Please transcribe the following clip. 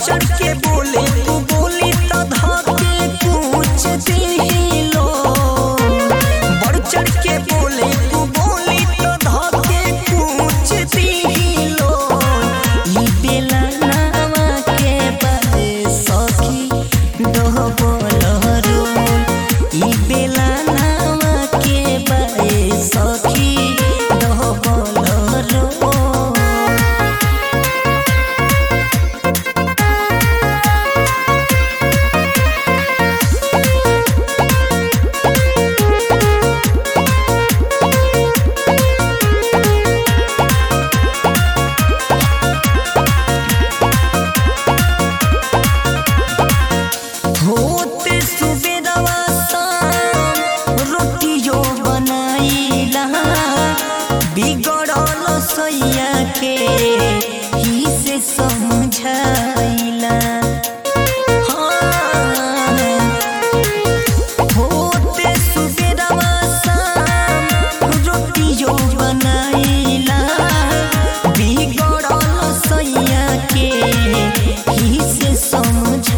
चढ़ के बोले तू बोली तो धके पूछ दिलो बढ़ चढ़ के बोले तू बोली तो धके पूछ दिलो ई बेला नामा के बारे सखी दोह बोलरो ई बेला नामा के बारे सखी दोह बोलरो होते सुबेरवा शाम रोटियो बनाइला बिगड़ल सैया के ही से समझाइला हाँ। होते सुबेरवा शाम रोटियो बनाइला बिगड़ल सैया के ही से समझ